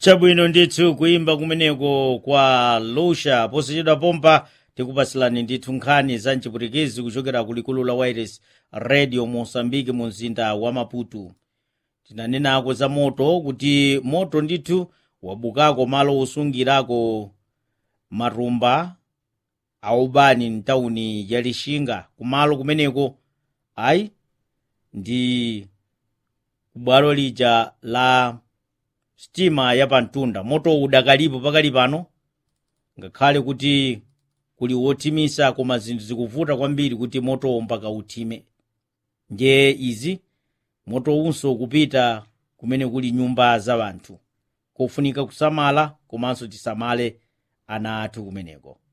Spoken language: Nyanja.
chabwino ndithu kuimba kumeneko kwa lusha posachedwa pompa tikupasilani ndithu nkhani za mchipwitikizi kuchokera ku likulu la wires radio mosambiki mu mzinda wa maputo tinanenako za moto kuti moto ndithu wabukako malo osungirako matumba aubani mtawuni ya lixinga kumalo kumeneko ayi ndi kubwalo lija la sitima yapamtunda moto udakalipo pakali pano ngakhale kuti kuli wothimisa koma zinthu zikuvuta kwambiri kuti motowo mpaka uthime ndiye izi motowunso kupita kumene kuli nyumba za anthu kofunika kusamala komanso tisamale ana athu kumeneko